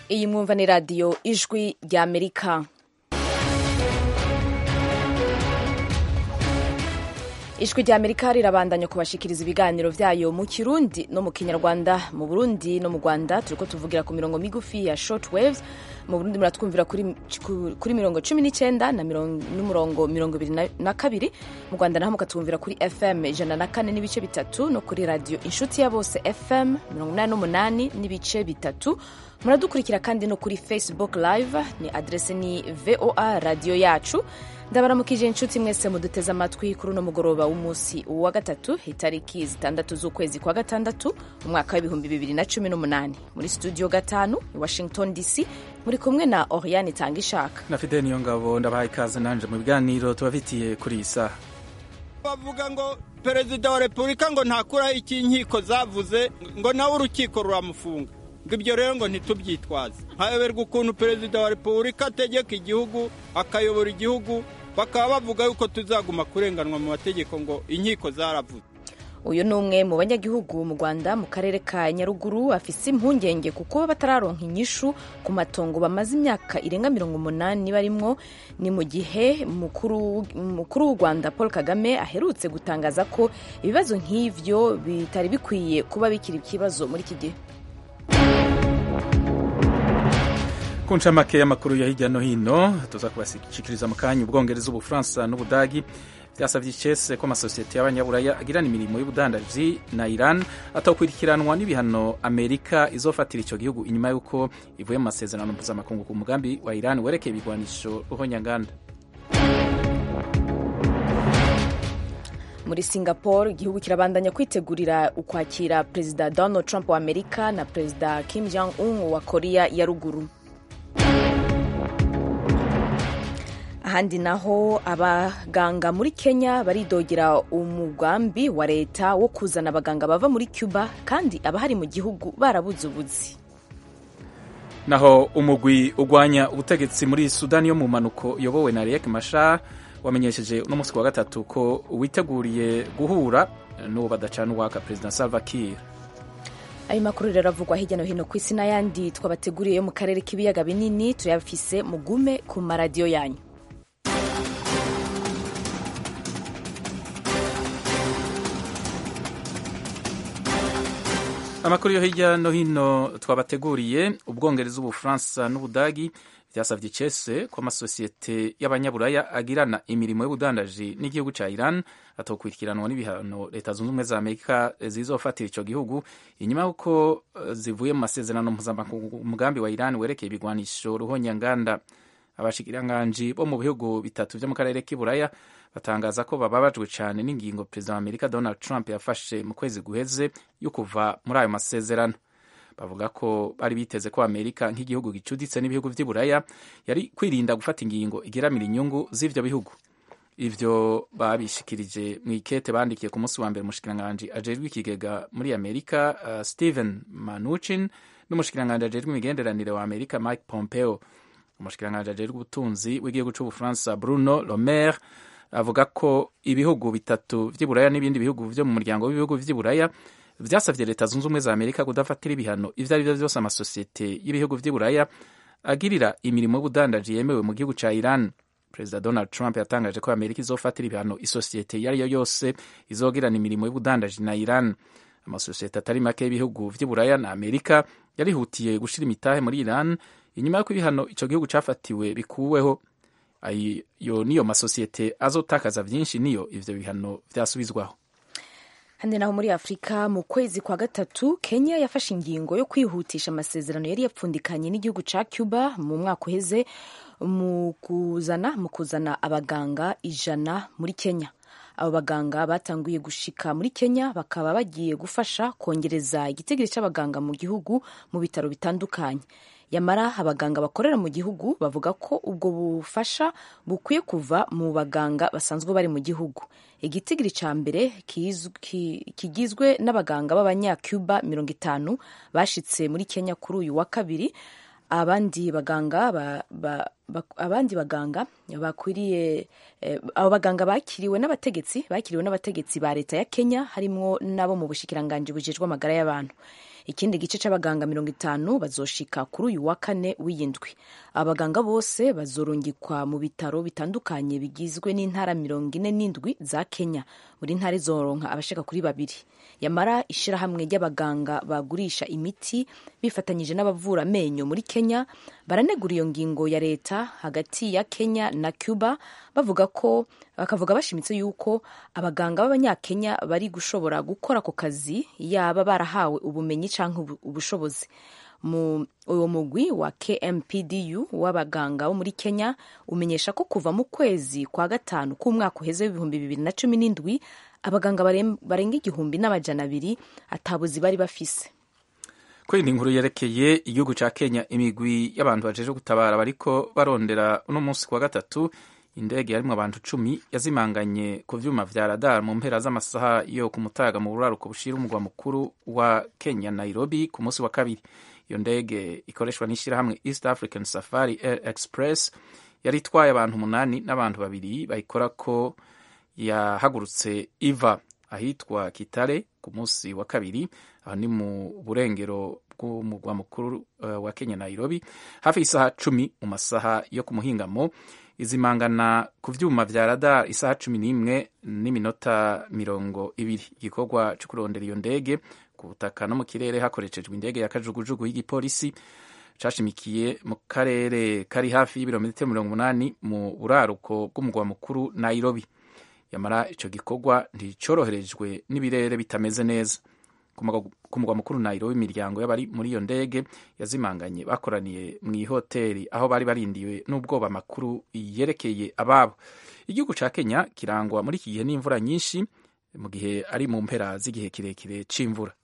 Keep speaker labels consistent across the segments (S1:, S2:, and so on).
S1: iyi mwumva ni radiyo ijwi rya amerika ijwi rya amerika rirabandanya kubashikiriza ibiganiro vyayo mu kirundi no mu kinyarwanda mu burundi no mu rwanda turiko tuvugira ku mirongo migufi ya short waves mu burundi muratwumvira kuri, kuri mirongo cumi n'icyenda n'umurongo mirongo ibiri na kabiri mu rwanda naho mukatwumvira kuri fm ijana na kane n'ibice bitatu no kuri radiyo inshuti ya bose fm mirongo inani n'umunani n'ibice bitatu muradukurikira kandi no kuri facebook live ni adrese ni voa radiyo yacu ndabaramukije inshuti mwese muduteze amatwi kuri uno mugoroba w'umunsi wa gatatu itariki zitandatu z'ukwezi kwa gatandatu umwaka w'ibihumbi bibiri na cumi n'umunani muri studio gatanu i washington dc muri kumwe na oriane itanga ishaka
S2: na fide niyo ngabo ndabahaye ikaze nanje mu biganiro tubafitiye kuri iyi saha
S3: bavuga ngo perezida wa repubulika ngo ntakuraho icyo inkiko zavuze ngo nawe urukiko ruramufunga ngo ibyo rero ngo ntitubyitwaze hayoberwa ukuntu perezida wa repubulika ategeka igihugu akayobora igihugu bakaba bavuga yuko tuzaguma kurenganwa mu mategeko ngo inkiko zaravuze
S1: uyu ni umwe mu banyagihugu mu rwanda mu karere ka nyaruguru afise impungenge kuko batararonka inyishu ku matongo bamaze imyaka irenga mirongo umunani barimwo ni mu gihe mukuru w'u rwanda paul kagame aherutse gutangaza ko ibibazo nk'ivyo bitari bikwiye kuba bikiri ikibazo muri iki gihe
S2: ku ncamake y'amakuru ya hirya no hino tuza kubashikiriza mu kanya ubwongereza ubufaransa n'ubudagi byasabye icese ko amasosiyete y'abanyaburaya agirana imirimo y'ubudandaji na iran atawukurikiranwa n'ibihano amerika izofatira icyo gihugu inyuma y'uko ivuye mu masezerano mpuzamakungu ku mugambi wa iran werekeye ibigwanisho ruhonyanganda
S1: muri singapore igihugu kirabandanya kwitegurira ukwakira perezida donald trump wa amerika na perezida kim jong un wa korea ya ruguru ahandi naho abaganga muri kenya baridogera umugambi wa leta wo kuzana abaganga bava muri cuba kandi abahari mu gihugu barabuze ubuzi
S2: naho umugwi ugwanya ubutegetsi muri sudani yo mu mpanuko uyobowe na riek mashar wamenyesheje uno munsi wa gatatu ko witeguriye guhura n'uwo badacana uwaka perezida salva kiir
S1: ayo makuru rero avugwa hirya no hino ku isi n'ayandi twabateguriye yo mu karere k'ibiyaga binini tuyafise mugume ku maradiyo yanyu
S2: amakuru yo hirya no hino twabateguriye ubwongereza ubufaransa n'ubudagi byasabye icese ko amasosiyete y'abanyaburaya agirana imirimo y'ubudandaji n'igihugu cya iran atokurikiranwa n'ibihano leta zunze ubumwe za amerika zizofatira icyo gihugu inyuma y'uko zivuye mu masezerano mpuzamakungu umugambi wa iran werekeye ibigwanisho ruhonyanganda abashikiranganji bo mu bihugu bitatu byo mu karere k'iburaya batangaza ko bababajwe cyane n'ingingo perezida wa amerika donald trump yafashe mu kwezi guheze yo kuva muri ayo masezerano bavuga ko bari biteze ko amerika nk'igihugu gicuditse n'ibihugu by'iburaya yari kwirinda gufata ingingo igeramira inyungu z'ivyo bihugu ivyo babishikirije mu ikete bandikiye ku munsi wa mbere umushikiranganji ajejwe ikigega muri amerika uh, stephen manuchin n'umushikiranganji ajejwe imigenderanire wa amerika mike pompeo umushikiranganji ajejwe ubutunzi w'igihugu c'ubufaransa bruno lomer avuga ko ibihugu bitatu vy'iburaya n'ibindi bihugu vyo mu muryango w'ibihugu vy'iburaya vyasavye leta zunze ubumwe za amerika kudafatira ibihano ivyo ari vyo vyose amasosiyete y'ibihugu vy'iburaya agirira imirimo y'ubudandaji yemewe mu gihugu ca iran perezida donald trump yatangaje ko amerika izofatira ibihano isosiyete iyo ari yo yose izogirana imirimo y'ubudandaji na iran amasosiyete atari make y'ibihugu vy'iburaya na amerika yarihutiye gushira imitahe muri iran inyuma y'uko ibihano ico gihugu cafatiwe bikuweho ayo niyo masosiyete azotakaza vyinshi niyo ivyo bihano vyasubizwaho
S1: handi naho muri afurika mu kwezi kwa gatatu kenya yafashe ingingo yo kwihutisha amasezerano yari yapfundikanye n'igihugu ca cuba mu mwaka uheze mu kuzana mu kuzana abaganga ijana muri kenya abo baganga batanguye gushika muri kenya bakaba bagiye gufasha kongereza igitigiri c'abaganga mu gihugu mu bitaro bitandukanye yamara abaganga bakorera mu gihugu bavuga ko ubwo bufasha bukwiye kuva mu baganga basanzwe bari mu gihugu igitigiri ca mbere kigizwe n'abaganga b'abanyacuba mirongo itanu bashitse muri kenya kuri uyu wa kabiri abandi baganga ba, ba, abandi baganga bakwiriye abo baganga bakiriwe n'abategetsi bakiriwe n'abategetsi ba leta ya Kenya harimo n'abo mu bushikiranganji bujejwe amagara y'abantu ikindi gice c'abaganga mirongo itanu bazoshika kuri uyu wa kane w'iyindwi abaganga bose bazorungikwa mu bitaro bitandukanye bigizwe n'intara mirongo ine n'indwi za Kenya buri ntara izoronka abashika kuri babiri yamara ishirahamwe ry'abaganga bagurisha imiti bifatanyije n'abavura amenyo muri Kenya baranegura iyo ngingo ya leta hagati ya Kenya na Cuba bavuga ko bakavuga bashimitse yuko abaganga b'abanyakenya bari gushobora gukora ako kazi yaba barahawe ubumenyi canke ubushobozi mu uwo mugwi wa KMPDU w'abaganga bo muri Kenya umenyesha ko kuva mu kwezi kwa gatanu k'umwaka uheze w'ibihumbi bibiri na cumi n'indwi abaganga barenga igihumbi n'amajana abiri atabuzi bari bafise
S2: kuri inkuru yerekeye igihugu ca Kenya imigwi y'abantu bajeje gutabara bariko barondera uno munsi kwa gatatu indege yarimwo abantu cumi yazimanganye ku vyuma vya radar mu mpera z'amasaha yo ku mutaga mu buraruko bushira umugwa mukuru wa Kenya Nairobi ku munsi wa kabiri iyo ndege ikoreshwa n'ishirahamwe East African Safari Air Express yari itwaye abantu umunani n'abantu babiri bayikorako yahagurutse iva ahitwa Kitale ku munsi wa kabiri aho ni mu burengero bw'umugwa mukuru uh, wa Kenya Nairobi hafi isaha cumi mu masaha yo ku muhingamo izimangana ku vyuma vya radar isaha cumi n'imwe n'iminota mirongo ibiri igikorwa co kurondera iyo ndege ku butaka no mu kirere hakoreshejwe indege ya kajugujugu y'igipolisi cashimikiye mu karere kari hafi y'ibirometero mirongo umunani mu buraruko bw'umugwa mukuru Nairobi yamara ico gikorwa nticoroherejwe n'ibirere bitameze neza ku mugwa mukuru Nairobi imiryango y'abari muri iyo ndege yazimanganye bakoraniye mu ihoteli aho bari barindiwe n'ubwoba makuru yerekeye ababo igihugu ca Kenya kirangwa muri iki gihe n'imvura nyinshi mu gihe ari mu mpera z'igihe kirekire c'imvura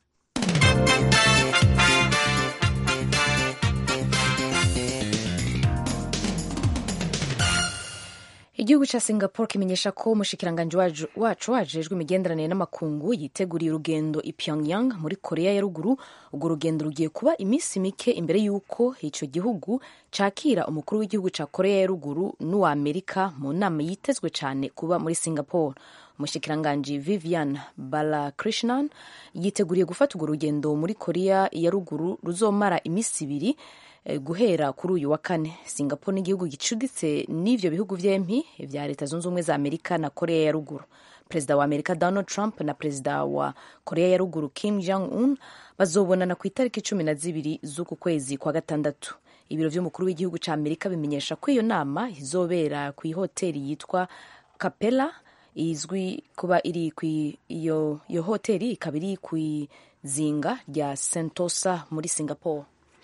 S1: igihugu ca singapore kimenyesha ko umushikiranganji wacu wajejwe imigenderanire n'amakungu yiteguriye urugendo i pyongyang muri korea ya ruguru urwo rugendo rugiye kuba iminsi mike imbere y'uko ico gihugu cakira umukuru w'igihugu ca korea ya ruguru n'uwa amerika mu nama yitezwe cane kuba muri singapore umushikiranganji vivian balakrishnan yiteguriye gufata urwo rugendo muri korea ya ruguru ruzomara iminsi ibiri guhera kuri uyu wa kane singapore n'igihugu gicuditse n'ivyo bihugu vyempi vya leta zunze ubumwe za amerika na korea ya ruguru perezida wa amerika donald trump na perezida wa korea ya ruguru kim jong un bazobonana ku itariki cumi na zibiri z'uku kwezi kwa gatandatu ibiro vy'umukuru w'igihugu ca amerika bimenyesha ko iyo nama izobera ku ihoteli yitwa capella izwi kuba iri iyo iyo hoteli ikaba iri kw'izinga rya sentosa muri singapore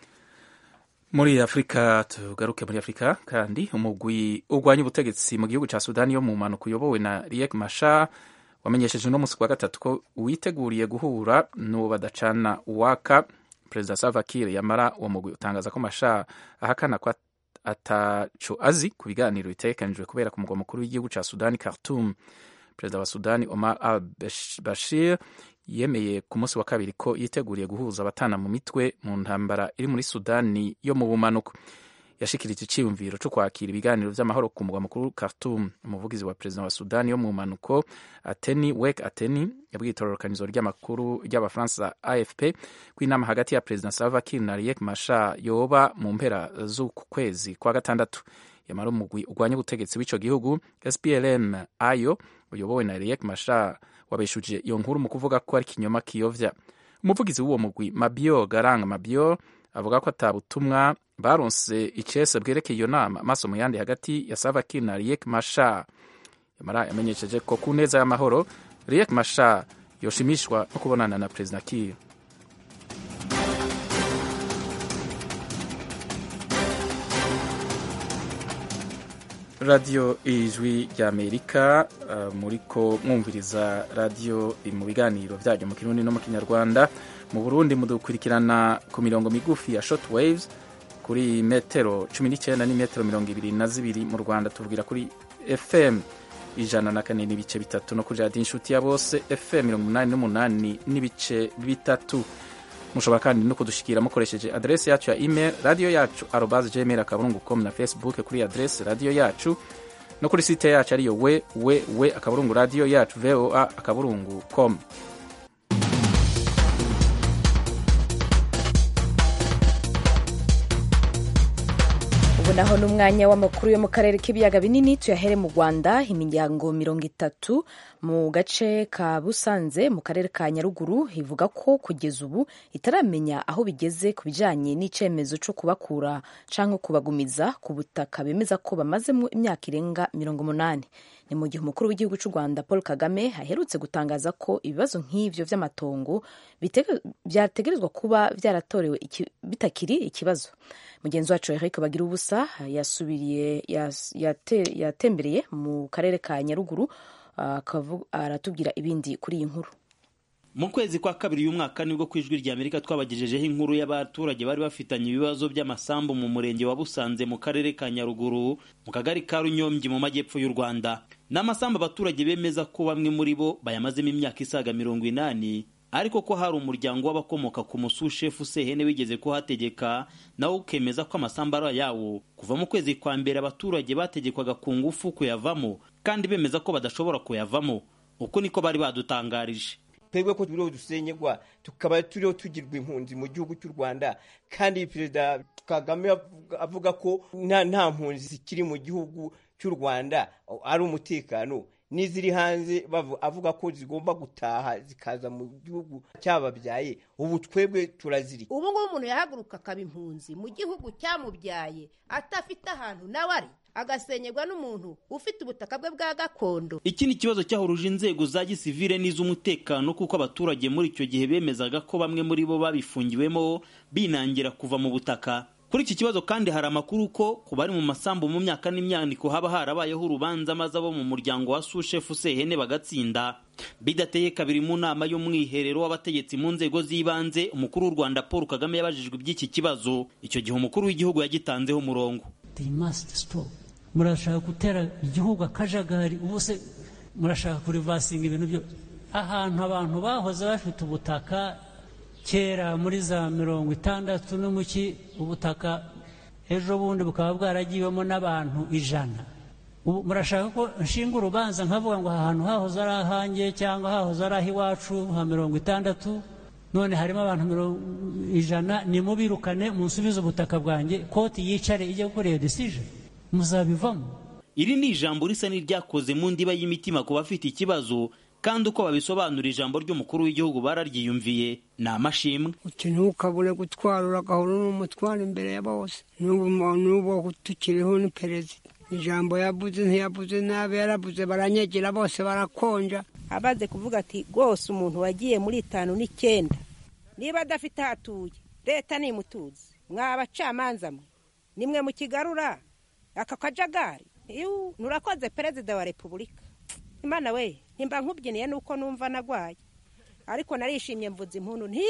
S2: muri afurika tugaruke muri afurika kandi umugwi urwanya ubutegetsi mu gihugu cya sudani yo mu mpanuka uyobowe na riek mashar wamenyesheje uno munsi kwa gatatu ko witeguriye guhura n'uwo badacana uwaka perezida salva kiir yamara uwo mugwi utangaza ko mashar ahakana ko ataco azi ku biganiro bitegekanijwe kubera ku mugwa mukuru w'igihugu cya sudani khartoum perezida wa sudani omar al bashir yemeye ku munsi wa kabiri ko yiteguriye guhuza abatana mu mitwe mu ntambara iri muri sudani yo mu bumanuko yashikirije iciyumviro cyo kwakira ibiganiro vy'amahoro ku mugwa mukuru Khartoum umuvugizi wa perezida wa sudani yo mu bumanuko ateni wek ateni yabwiye itororokanizo ry'amakuru ry'abafaransa afp ko inama hagati ya perezida salva kiir na riek mashar yoba mu mpera z'uku kwezi kwa gatandatu yamara umugwi urwanya ubutegetsi w'ico gihugu splm ayo uyobowe na riek mashar wabeshuje iyo nkuru mu kuvuga ko ari kinyoma kiyovya umuvugizi w'uwo mugwi mabio garanga mabio avuga ko atabutumwa baronse icese bwerekeye iyo nama amaso mu yandi hagati ya Salva Kiir na Riek Machar yamara yamenyesheje ko ku neza y'amahoro Riek Machar yoshimishwa no kubonana na Perezida Kiir radiyo ijwi ry'amerika uh, muriko mwumviriza radiyo mu biganiro byayo mu kirundi no mu kinyarwanda mu burundi mudukurikirana ku mirongo migufi ya short waves kuri metero cumi n'icyenda n'imetero mirongo ibiri na zibiri mu rwanda tuvugira kuri fm ijana na kane n'ibice bitatu no kuri radiyo inshuti ya bose fm mirongo umunani n'umunani n'ibice bitatu mushobora kandi no kudushikira mukoresheje adresi yacu ya email radio yacu arobas gmail akaburungu com na facebook kuri adresi radio yacu no kuri site yacu ariyo we we we akaburungu radio yacu voa akaburungu com
S1: ubu naho ni umwanya w'amakuru yo mu karere k'ibiyaga binini tuyahere mu rwanda imiryango mirongo itatu mu gace ka busanze mu karere ka nyaruguru ivuga ko kugeza ubu itaramenya aho bigeze ku bijyanye n'icyemezo cyo kubakura cyangwa kubagumiza ku butaka bemeza ko bamazemo imyaka irenga mirongo umunani ni mu gihe umukuru w'igihugu cy'u rwanda paul kagame aherutse gutangaza ko ibibazo nk'ibyo by'amatongo byategerezwa kuba byaratorewe bitakiri ikibazo mugenzi wacu Eric bagira ubusa yasubiriye yatembereye mu karere ka nyaruguru aratubwira ibindi kuri iyi nkuru
S4: mu kwezi kwa kabiri uyu mwaka nibwo ku ijwi rya amerika twabagejejeho inkuru y'abaturage bari bafitanye ibibazo by'amasambu mu murenge wa busanze mu karere ka nyaruguru mu kagari ka runyombyi mu majyepfo y'u rwanda ni amasambu abaturage bemeza ko bamwe muri bo bayamazemo imyaka isaga mirongo inani ariko ko hari umuryango w'abakomoka ku musushefu sehene wigeze kuhategeka nawe ukemeza ko amasambu ari ayawo kuva mu kwezi kwa mbere abaturage bategekwaga ku ngufu kuyavamo kandi bemeza ko badashobora kuyavamo uko niko bari badutangarije
S5: twebwe ko turiho dusenyegwa tukaba turiho tugirwa impunzi mu gihugu cy'u rwanda kandi perezida kagame avuga ko nta mpunzi zikiri mu gihugu cy'u rwanda ari umutekano n'iziri hanze avuga ko zigomba gutaha zikaza mu gihugu cyababyaye ubu twebwe turaziri
S6: ubu ngubu umuntu yahaguruka akaba impunzi mu gihugu cyamubyaye atafite ahantu nawe ari agasenyerwa n'umuntu ufite ubutaka bwe bwa gakondo
S4: iki ni ikibazo cyahuruje inzego za gisivile n'iz'umutekano kuko abaturage muri icyo gihe bemezaga ko bamwe muri bo babifungiwemo binangira kuva mu butaka kuri iki kibazo kandi hari amakuru ko ku bari mu masambu mu myaka n'imyaniko haba harabayeho urubanza maze abo mu muryango wa sushefu sehene bagatsinda bidateye kabiri mu nama y'umwiherero w'abategetsi mu nzego z'ibanze umukuru w'u rwanda paul kagame yabajijwe iby'iki kibazo icyo gihe umukuru w'igihugu yagitanzeho umurongo
S7: murashaka gutera igihugu akajagari ubu se murashaka kurivasinga ibintu byo ahantu abantu bahoze bafite ubutaka kera muri za mirongo itandatu n'umuki ubutaka ejo bundi bukaba bwaragiwemo n'abantu ijana ubu murashaka ko nshinga urubanza nkavuga ngo aha hantu hahoze ari ahanjye cyangwa hahoze ari ah'iwacu nka mirongo itandatu none harimo abantu mirongo ijana nimubirukane munsubize ubutaka bwanjye koti yicare ijya gukora iyo decision muzabivamo
S4: iri ni ijambo risa n'iryakoze mu ndiba y'imitima ku bafite ikibazo kandi uko babisobanura ijambo ry'umukuru w'igihugu bararyiyumviye ni amashimwe
S8: uti ntukabure gutwara uragahora n'umutwara imbere ya bose n'ubu tukiriho ni perezida ijambo yabuze ntiyabuze nabi yarabuze baranyegera bose barakonja
S6: abaze kuvuga ati rwose umuntu wagiye muri itanu n'icyenda niba adafite aho atuye leta nimutuze mwa bacamanza mwe nimwe mu kigarura aka kajagari nurakoze perezida wa repubulika imana we ntimba nkubyiniye nuko numva nagwaye ariko narishimye mvuze impundu nti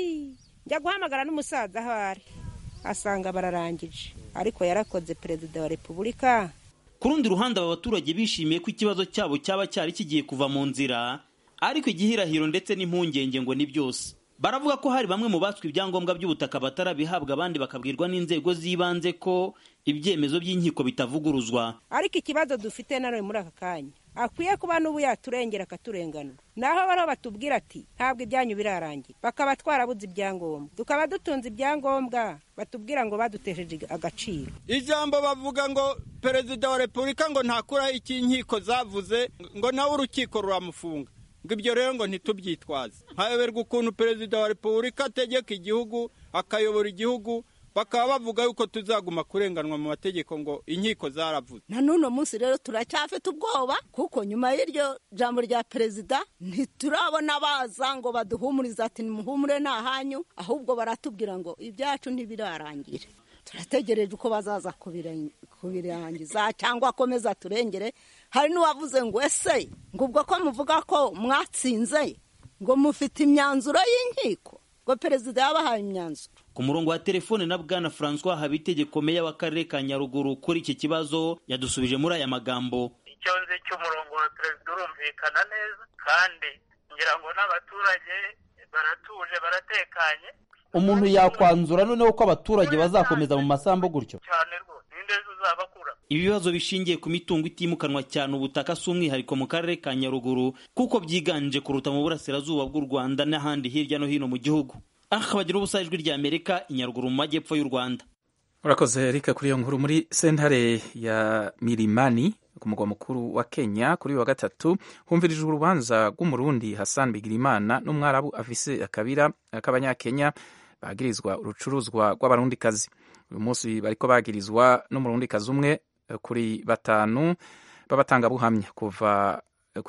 S6: njya guhamagara n'umusaza aho ari asanga bararangije ariko yarakoze perezida wa repubulika
S4: ku rundi ruhande aba baturage bishimiye ko ikibazo cyabo cyaba cyari kigiye kuva mu nzira ariko igihirahiro ndetse n'impungenge ngo ni byose baravuga ko hari bamwe mu batswe ibyangombwa by'ubutaka batarabihabwa abandi bakabwirwa n'inzego z'ibanze ko ibyemezo by'inkiko bitavuguruzwa
S6: ariko ikibazo dufite nanone muri aka kanya akwiye kuba n'ubu yaturengera akaturenganura naho bariho batubwira ati ntabwo ibyanyu birarangira bakaba twarabuze ibyangombwa tukaba dutunze ibyangombwa batubwira ngo badutesheje agaciro
S3: ijambo bavuga ngo perezida wa repubulika ngo ntakuraho icyo inkiko zavuze ngo nawe urukiko ruramufunga ngo ibyo rero ngo ntitubyitwaze hayoberwa ukuntu perezida wa repubulika ategeka igihugu akayobora igihugu bakaba bavuga yuko tuzaguma kurenganwa mu mategeko ngo inkiko zaravuze
S9: na n'uno munsi rero turacyafite ubwoba kuko nyuma y'iryo jambo rya perezida ntiturabona baza ngo baduhumurize ati nimuhumure nta hanyu ahubwo baratubwira ngo ibyacu ntibirarangira turategereje uko bazaza kubirangiza cyangwa akomeza turengere hari n'uwavuze ngo ese ngo ubwo ko muvuga ko mwatsinze ngo mufite imyanzuro y'inkiko ngo perezida yabahaye imyanzuro
S4: ku murongo wa telefone na bwana francois habitegeko meya w'akarere ka nyaruguru kuri iki kibazo yadusubije muri aya magambo
S10: icyo nzi cy'umurongo wa perezida urumvikana neza kandi ngira ngo n'abaturage baratuje baratekanye
S11: umuntu yakwanzura noneho ko abaturage bazakomeza mu masambu gutyo
S10: cyane rwose ninde uzabakura
S4: ibibazo bishingiye ku mitungo itimukanwa cyane ubutaka si umwihariko mu karere ka nyaruguru kuko byiganje kuruta mu burasirazuba bw'u rwanda n'ahandi hirya no hino mu gihugu aha bagira ubusa ijwi rya amerika inyaruguru mu majyepfo y'u rwanda
S2: urakoze erika kuri iyo nkuru muri sentare ya mirimani ku mugwa mukuru wa kenya kuri uyu wa gatatu humvirijwe urubanza rw'umurundi hassan bigirimana n'umwarabu afise akabira k'abanyakenya bagirizwa urucuruzwa rw'abarundikazi uyu munsi bariko bagirizwa n'umurundikazi umwe kuri batanu b'abatangabuhamya kuva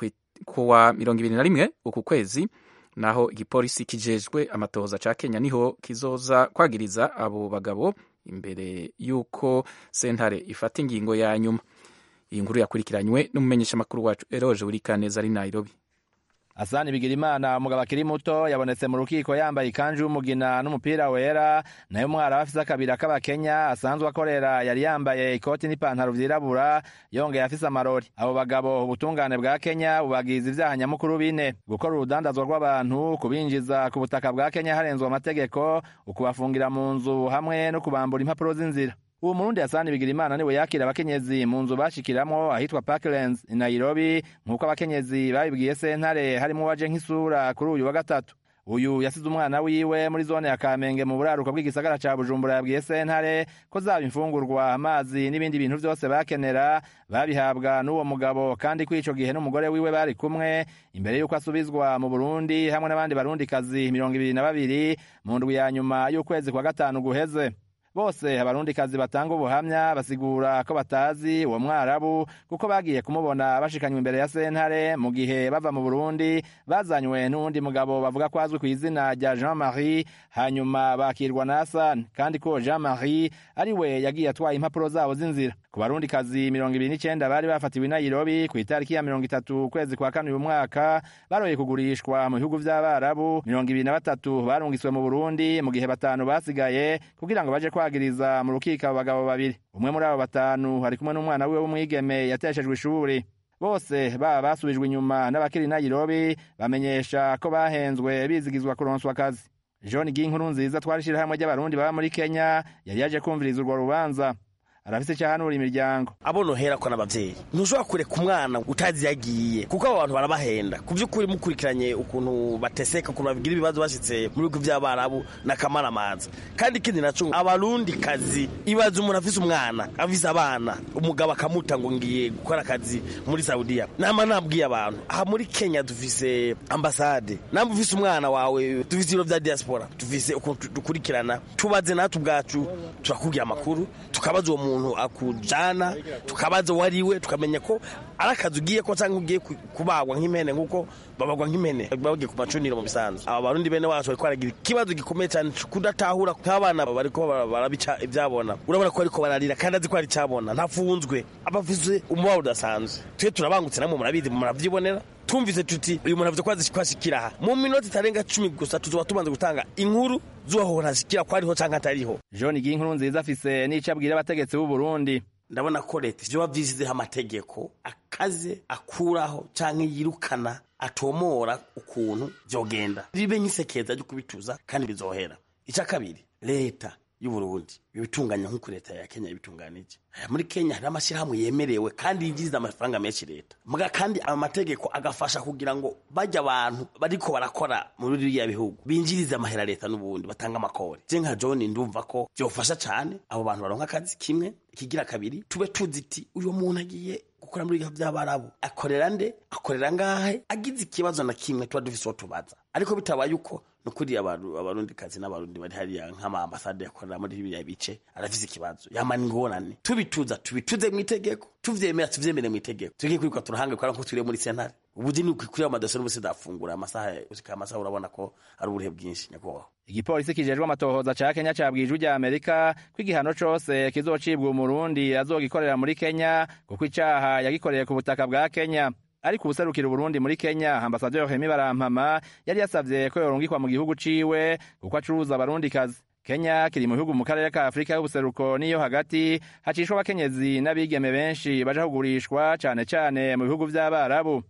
S2: kuwa mirongo ibiri na rimwe uku kwezi naho igipolisi kijejwe amatohoza ca kenya niho kizoza kwagiriza abo bagabo imbere y'uko sentare ifata ingingo ya nyuma iyi nkuru yakurikiranywe n'umumenyeshamakuru wacu eroje wurikaneza ari nairobi
S12: Hasani Bigirimana umugabo akiri muto yabonetse mu rukiko yambaye ikanju y'umugina n'umupira wera nayo umwara afise akabira k'abakenya asanzwe akorera yari yambaye ikoti n'ipantaro vyirabura yongeye afise amarori abo bagabo ubutungane bwa Kenya bubagiza ivyaha nyamukuru bine gukora urudandazwa rw'abantu kubinjiza ku butaka bwa Kenya harenzwe amategeko ukubafungira mu nzu hamwe no kubambura impapuro z'inzira uwo murundi Hasani Bigirimana niwe yakira abakenyezi mu nzu bashikiramwo ahitwa Parklands i Nairobi nk'uko abakenyezi babibwiye sentare harimo waje nk'isura kuri uyu wa gatatu uyu yasize umwana wiwe muri zone ya Kamenge mu buraruko bw'igisagara ca Bujumbura yabwiye sentare ko zaba imfungurwa amazi n'ibindi bintu vyose bakenera babihabwa n'uwo mugabo kandi ko ico gihe n'umugore wiwe bari kumwe imbere y'uko asubizwa mu Burundi hamwe n'abandi barundikazi mirongo ibiri na babiri mu ndwi ya nyuma y'ukwezi kwa gatanu guheze bose abarundikazi batanga ubuhamya basigura ko batazi uwo mwarabu kuko bagiye kumubona bashikanywe imbere ya sentare mu gihe bava mu burundi bazanywe n'uwundi mugabo bavuga ko azwi ku izina rya jean marie hanyuma bakirwa na hasani kandi ko jean marie ari we yagiye atwaye impapuro zabo z'inzira ku barundikazi mirongo ibiri n'icenda bari bafatiwe i nairobi ku itariki ya mirongo itatu ukwezi kwa kane uyu mwaka baroye kugurishwa mu bihugu vy'abarabu mirongo ibiri na batatu barungiswe mu burundi mu gihe batanu basigaye kugira ngo baje kwagiriza mu rukiko abo bagabo babiri umwe muri abo batanu ari kumwe n'umwana wiwe w'umwigeme yateshejwe ishuri bose baba basubijwe inyuma n'abakiri i nairobi bamenyesha ko bahenzwe bizigizwa kuronswa akazi john ginkuru nziza twari ishirahamwe ry'abarundi baba muri kenya yari yaje kumviriza urwo rubanza arafise icyahanura imiryango
S13: abo nohera ko n'abavyeyi ntushobora kureka umwana utazi yagiye kuko abo bantu barabahenda ku by'ukuri mukurikiranye ukuntu bateseka ukuntu babigira ibibazo bashitse mu bihugu by'abarabu n'akamaramaza kandi ikindi naco abarundi kazi ibaza umuntu afise umwana afise abana umugabo akamuta ngo ngiye gukora akazi muri saudiya nama nabwiye abantu aha muri kenya dufise ambasade namba ufise umwana wawe dufise ibiro vya diaspora dufise ukuntu dukurikirana tubaze natwe ubwacu turakubwira amakuru tukabaza uwo muntu umuntu akujana tukabaza uwo ari we tukamenya ko ari akazi ugiye ko cyangwa ugiye kubagwa nk'impene nk'uko babagwa nk'impene bagiye ku macuniro mu bisanzwe aba barundi bene wacu bariko baragira ikibazo gikomeye cyane kudatahura nk'abana bariko barabica ibyabona urabona ko bariko bararira kandi azi ko ari icyabona ntafunzwe abafise umubabaro udasanzwe twe turabangutse namwe murabizi muravyibonera tumvise tuti uyu muntu avuze ko azi kwashikira aha mu minota itarenga cumi gusa tuzoba tubanza gutanga inkuru z'uwaho ntashikira ko ariho canke atariho
S12: john ginkuru nziza afise n'ico abwira abategetsi b'u burundi
S13: ndabona ko leta ivyo bavyisizeho amategeko akaze akuraho canke yirukana atomora ukuntu vyogenda ribe nk'isekeza ryo kubituza kandi bizohera ica kabiri leta y'uburundi ibitunganya nk'uko leta ya kenya ibitunganije muri kenya hari amashyirahamwe yemerewe kandi yinjiriza amafaranga menshi leta muga kandi amategeko agafasha kugira ngo bajya abantu bariko barakora muri biriya bihugu binjirize amahera leta n'ubundi batanga amakori je nka john ndumva ko byofasha cyane abo bantu baronka akazi kimwe ikigira kabiri tube tuzi iti uyu muntu agiye gukora muri ibihugu by'abarabu akorera nde akorera ngahe agize ikibazo na kimwe tuba dufise uwo tubaza ariko bitabaye uko nukuri abarundi kazi n'abarundi bari hariya nk'ama ambasade yakorera muri biriya bice arafise ikibazo yamana ingorane tubituza tubituze mu itegeko tuvyemera tuvyemere mu itegeko tugiye kwiruka turahanga kubera ko turi muri sentare ubuzi ni ukuri amadosiye n'ubusi dafungura amasaha usika amasaha urabona ko ari uburehe bwinshi nyakubahwa
S12: igipolisi kijejwe amatohoza ca kenya cabwije ijwi rya amerika ko igihano cose kizocibwa umurundi azogikorera muri kenya kuko icaha yagikoreye ku butaka bwa kenya ariko ubuserukira uburundi muri kenya ambasaderi hemi barampama yari yasavye ko yorungikwa mu gihugu ciwe kuko acuruza abarundikazi kenya kiri mu bihugu mu karere ka afurika y'ubuseruko n'iyo hagati hacishwa abakenyezi n'abigeme benshi baja kugurishwa cane cane mu bihugu vy'abarabu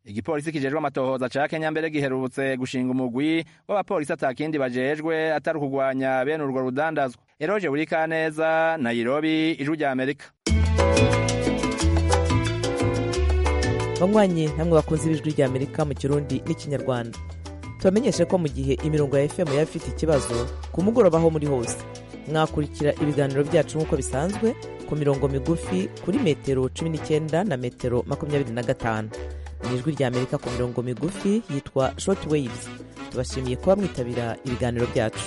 S12: igipolisi kijejwe amatohoza ca kenya mbere giherutse gushinga umugwi w'abapolisi atakindi bajejwe atari ukugwanya bene urwo rudandazwa eroje burikaneza nairobi ijwi rya amerika
S14: banywanyi namwe bakunze ibijwi rya amerika mu kirundi n'ikinyarwanda tubamenyeshe ko mu gihe imirongo ya fm yaba ifite ikibazo ku mugoroba aho muri hose mwakurikira ibiganiro byacu nk'uko bisanzwe ku mirongo migufi kuri metero cumi n'icyenda na metero makumyabiri na gatanu mu ijwi rya amerika ku mirongo migufi yitwa short waves tubashimiye kuba mwitabira ibiganiro byacu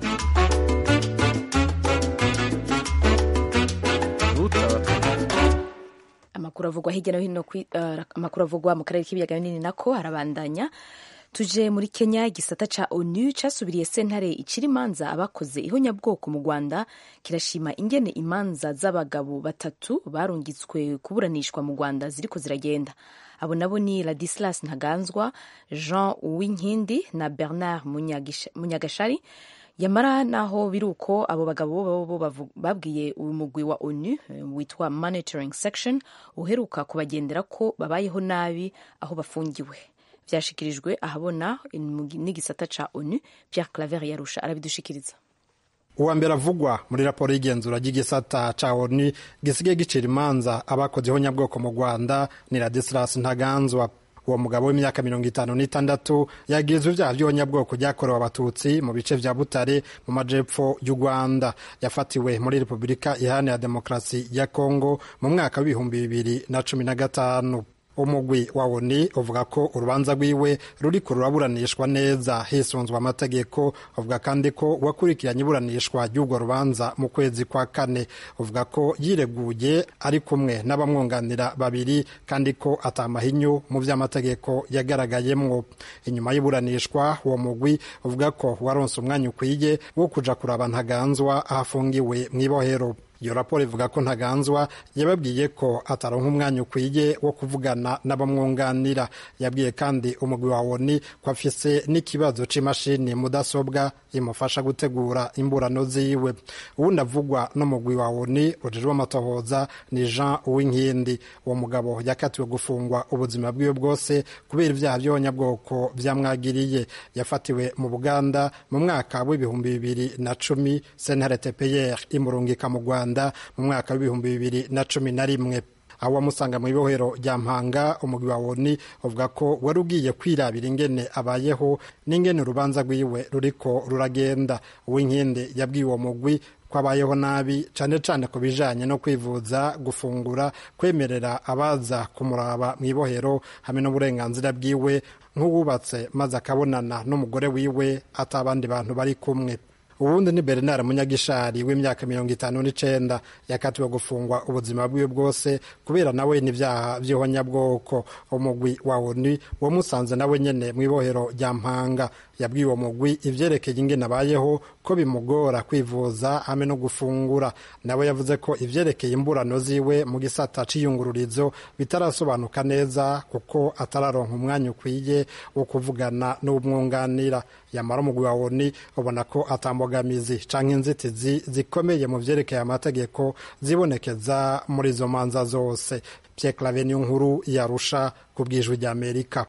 S1: amakuru avugwa hirya no hino amakuru avugwa mu karere k'ibiyaga binini nako arabandanya tuje muri kenya igisata ca onu casubiriye sentare icira imanza abakoze ihonyabwoko mu rwanda kirashima ingene imanza z'abagabo batatu barungitswe kuburanishwa mu rwanda ziriko ziragenda abo nabo ni ladislas ntaganzwa jean uwinkindi na bernard munyagashari yamara naho biri uko abo bagabo bo babwiye umugwi wa onu witwa monitoring section uheruka kubagendera ko babayeho nabi aho bafungiwe byashikirijwe ahabona n'igisata ca onu pierre claver yarusha arabidushikiriza
S15: uwa mbere avugwa muri raporo y'igenzura ry'igisata ca onu gisigaye gicira imanza abakoze ihonyabwoko mu rwanda ni ladislas ntaganzwa uwo mugabo w'imyaka mirongo itanu n'itandatu yagirizwa ibyaha by'ihonyabwoko byakorewe abatutsi mu bice vya butare mu majepfo y'u rwanda yafatiwe muri repubulika iharanira demokarasi ya kongo mu mwaka w'ibihumbi bibiri na cumi na gatanu umugwi wa oni uvuga ko urubanza rwiwe ruriko ruraburanishwa neza hisunzwe amategeko uvuga kandi ko wakurikiranye iburanishwa ry'urwo rubanza mu kwezi kwa kane uvuga ko yireguye ari kumwe n'abamwunganira babiri kandi ko atamahinyu mu vy'amategeko yagaragayemwo inyuma y'iburanishwa uwo mugwi uvuga ko waronse umwanya ukwiye wo kuja kuraba ntaganzwa ahafungiwe mw'ibohero iyo raporo ivuga ko ntaganzwa yababwiye ko ataronka umwanya ukwiye wo kuvugana n'abamwunganira yabwiye kandi umugwi wa woni ko afise n'ikibazo c'imashini mudasobwa imufasha gutegura imburano ziwe uwundi avugwa n'umugwi wa woni ujejwe amatohoza ni jean uwinkindi uwo mugabo yakatiwe gufungwa ubuzima bwiwe bwose kubera ivyaha vy'abanyabwoko vyamwagiriye yafatiwe mu buganda mu mwaka w'ibihumbi bibiri na cumi sentare tpr imurungika mu rwanda mu mwaka w'ibihumbi bibiri na cumi na rimwe aho wamusanga mu ibohero rya mpanga umugwi wa woni uvuga ko wari ugiye kwirabira ingene abayeho n'ingene urubanza rwiwe ruriko ruragenda uwinkindi yabwiye uwo mugwi ko abayeho nabi cane cane ku bijanye no kwivuza gufungura kwemerera abaza kumuraba mu ibohero hamwe n'uburenganzira bwiwe nk'uwubatse maze akabonana n'umugore wiwe ata abandi bantu bari kumwe ubundi ni bernard munyagishari w'imyaka mirongo itanu n'icenda yakatiwe gufungwa ubuzima bwiwe bwose kubera nawe n'ivyaha vy'ihonyabwoko umugwi wa oni wamusanze nawe nyene mw'ibohero rya mpanga yabwiye uwo mugwi ivyerekeye ingene abayeho ko bimugora kwivuza hamwe no gufungura nawe yavuze ko ivyerekeye imburano ziwe mu gisata c'iyungururizo bitarasobanuka neza kuko atararonka umwanya ukwiye wo kuvugana n'umwunganira yamara umugwi wa oni ubona ko atambogamizi canke inzitizi zikomeye mu vyerekeye amategeko zibonekeza muri izo manza zose Pierre Claver niyo nkuru yarusha ku bwijwi rya Amerika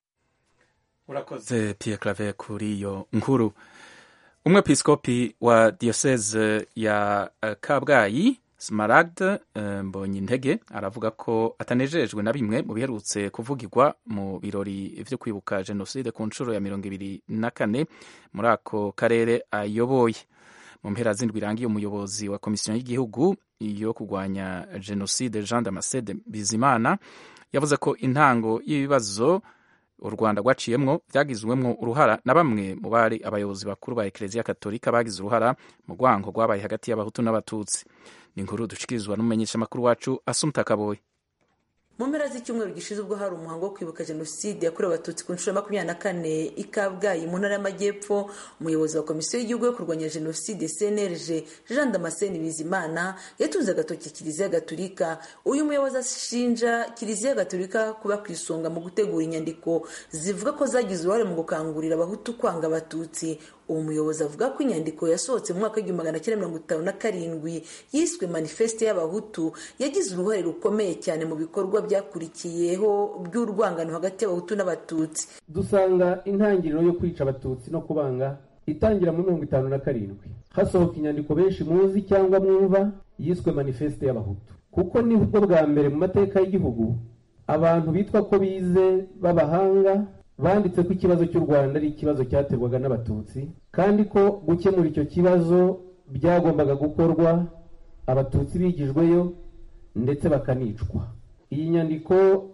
S2: urakoze Pierre Claver kuri iyo nkuru umwepiskopi wa diocese ya uh, kabgayi smaragd uh, mbonyintege aravuga ko atanejejwe na bimwe mu biherutse kuvugirwa mu birori vyo kwibuka jenoside ku nshuro ya mirongo ibiri na kane muri ako karere ayoboye mu mpera zindwi irangiye umuyobozi wa komisiyo y'igihugu yo kurwanya jenoside jean damascene bizimana yavuze ko intango y'ibibazo u rwanda rwaciyemwo byagizwemwo uruhara na bamwe mu bari abayobozi bakuru ba ekereziya katolika bagize uruhara mu rwango rwabaye hagati y'abahutu n'abatutsi ni inkuru dushikirizwa n'umumenyeshamakuru wacu asumta kaboye
S16: mu mpera z'icyumweru gishize ubwo hari umuhango wo kwibuka jenoside yakorewe abatutsi ku nshuro ya makumyabiri na kane i kabgayi mu ntara y'amajyepfo umuyobozi wa komisiyo y'igihugu yo kurwanya jenoside cnlg jean damascene bizimana yatunze agatoki kiliziya gatolika uyu muyobozi ashinja kiliziya gatolika kuba ku isonga mu gutegura inyandiko zivuga ko zagize uruhare mu gukangurira abahutu kwanga abatutsi uwo muyobozi avuga ko inyandiko yasohotse mu mwaka w'igihumbi magana cyenda mirongo itanu na karindwi yiswe manifeste y'abahutu yagize uruhare rukomeye cyane mu bikorwa byakurikiyeho by'urwangano hagati y'abahutu n'abatutsi
S17: dusanga intangiriro yo kwica abatutsi no kubanga itangira muri mirongo itanu na karindwi hasohoka inyandiko benshi muzi cyangwa mwumva yiswe manifeste y'abahutu kuko nibwo bwa mbere mu mateka y'igihugu abantu bitwa ko bize b'abahanga banditse ko ikibazo cy'u rwanda ari ikibazo cyaterwaga n'abatutsi kandi ko gukemura icyo kibazo byagombaga gukorwa abatutsi bigijweyo ndetse bakanicwa iyi nyandiko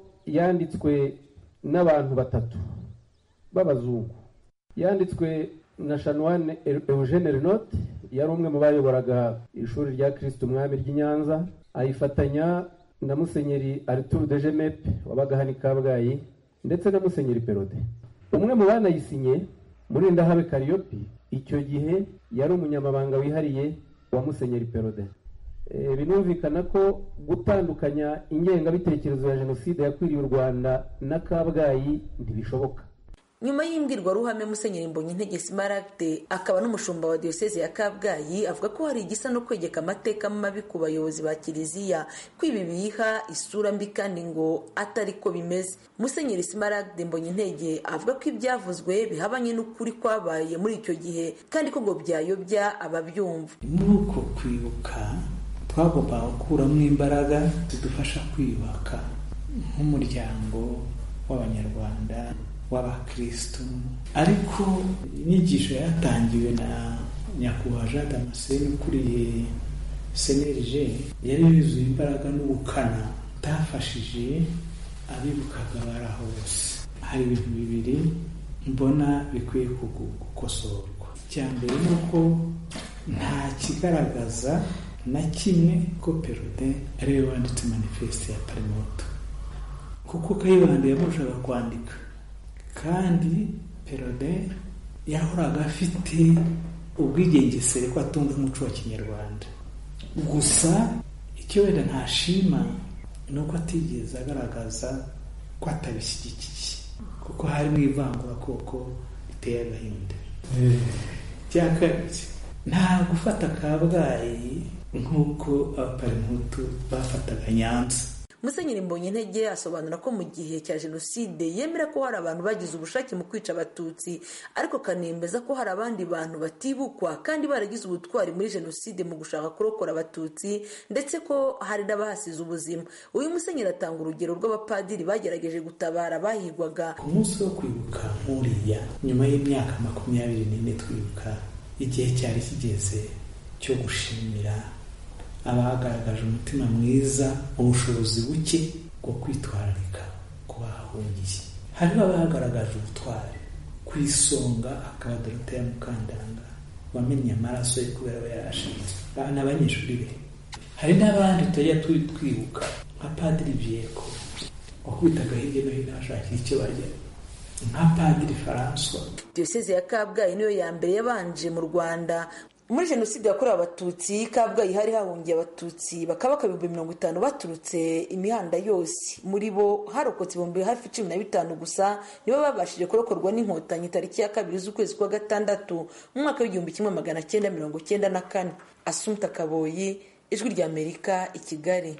S17: yanditswe n'abantu batatu b'abazungu yanditswe na shanwane eugene renote yari umwe mu bayoboraga ishuri rya kirisiti umwami ry'i nyanza ayifatanya na musenyeri arturu de jemepe wabaga hano i kabgayi ndetse na musenyeri perode umwe mu banayisinye murindahabe kariyopi icyo gihe yari umunyamabanga wihariye wa musenyeri perode binumvikana ko gutandukanya ingengabitekerezo ya jenoside yakwiriye u rwanda na kabgayi ntibishoboka
S16: nyuma y'imbwirwaruhame musenyeri mbonyintege simaragde akaba n'umushumba wa diyoseze ya kabgayi avuga ko hari igisa no kwegeka amateka mabi ku bayobozi ba kiliziya ko ibi biha isura mbi kandi ngo atari ko bimeze musenyeri simaragde mbonyintege avuga ko ibyavuzwe bihabanye n'ukuri kwabaye muri icyo gihe kandi ko ngo byayobya ababyumva
S18: muri uko kwibuka twagombaga gukuramo imbaraga zidufasha kwiyubaka nk'umuryango w'abanyarwanda w'abakirisitu ariko inyigisho yatangiwe na nyakubahwa jean damascene ukuriye senerije yari yuzuye imbaraga n'ubukana utafashije abibukaga bari aho bose hari ibintu bibiri mbona bikwiye gukosorwa icya mbere ni uko nta kigaragaza na kimwe ko perode ariwe wanditse manifeste ya parimoto kuko kayibanda yamurushaga kwandika kandi perode yahoraga afite ubwigengesere ko atumva umuco wa kinyarwanda gusa icyo wenda ntashima ni uko atigeze agaragaza ko atabishyigikiye kuko harimo ivangura riteye agahinda cya kabiri nta gufata kabgayi nk'uko abaparimutu bafataga nyanza
S16: musenyeri mbonyintege asobanura ko mu gihe cya jenoside yemera ko hari abantu bagize ubushake mu kwica abatutsi ariko akanemeza ko hari abandi bantu batibukwa kandi baragize ubutwari muri jenoside mu gushaka kurokora abatutsi ndetse ko hari n'abahasize ubuzima uyu musenyeri atanga urugero rw'abapadiri bagerageje gutabara bahigwaga
S18: ku munsi wo kwibuka nk'uriya nyuma y'imyaka makumyabiri n'ine twibuka igihe cyari kigeze cyo gushimira abagaragaje umutima mwiza ubushobozi buke bwo kwitwararika ku bahahungiye hariho abagaragaje ubutwari ku isonga akaba doroteya mukandanga wamennye amaraso ye kubera aba yarashinze n'abanyeshuri be hari n'abandi tutajya twibuka nka padiri byeko wakubitaga hirya no hino bashakira icyo barya nka padiri François
S16: diyoseze ya kabgayi niyo ya mbere yabanje mu rwanda muri jenoside yakorewe abatutsi kabgayi hari hahungiye abatutsi bakaba ibihumbi mirongo itanu baturutse imihanda yose muri bo harokotse ibihumbi hafi cumi na bitanu gusa nibo babashije kurokorwa n'inkotanyi tariki ya kabiri z'ukwezi kwa gatandatu mu mwaka w'igihumbi kimwe magana cyenda mirongo cyenda na kane asumta kaboyi ijwi ry'amerika i kigali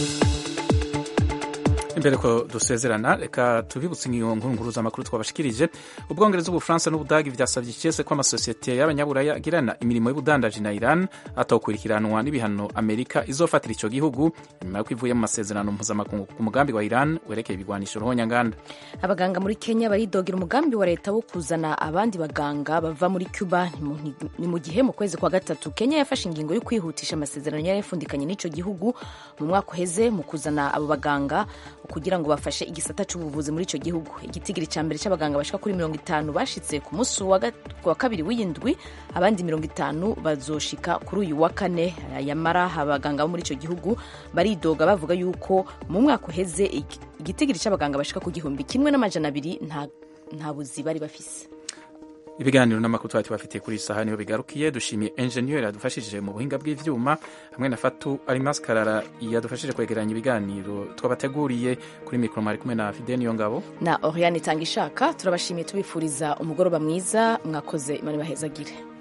S2: imbere ko dusezerana reka tubibutse nk'iyo nkuru z'amakuru twabashikirije ubwongereza ubufaransa n'ubudagi byasabye ikese ko amasosiyete y'abanyaburaya agirana imirimo y'ubudandaji na iran atawukurikiranwa n'ibihano amerika izofatira icyo gihugu nyuma yo ivuye mu masezerano mpuzamakungu ku mugambi wa iran werekeye ibigwanisho ruhonyanganda
S1: abaganga muri kenya baridogera umugambi wa leta wo kuzana abandi baganga bava muri cuba ni mu gihe mu kwezi kwa gatatu kenya yafashe ingingo yo kwihutisha amasezerano yari yafundikanye n'icyo gihugu mu mwaka uheze mu kuzana abo baganga kugira ngo bafashe igisata cy'ubuvuzi muri icyo gihugu igitigiri cya mbere cy'abaganga bashika kuri mirongo itanu bashitse ku munsi wa kabiri w'iyindwi abandi mirongo itanu bazoshika kuri uyu wa kane yamara abaganga bo muri icyo gihugu baridoga bavuga yuko mu mwaka uheze igitigiri cy'abaganga bashika ku gihumbi kimwe n'amajana abiri nta buzi bari bafise
S2: ibiganiro n'amakuru twari tubafitiye kuri iyi saha niho bigarukiye dushimiye enjeniyeri yadufashije mu buhinga bw'ivyuma hamwe na fatu arimas karara yadufashije kwegeranya ibiganiro twabateguriye kuri mikoro mwari kumwe na fide niyo ngabo
S1: na oriane itanga ishaka turabashimiye tubifuriza umugoroba mwiza mwakoze imana ibahezagire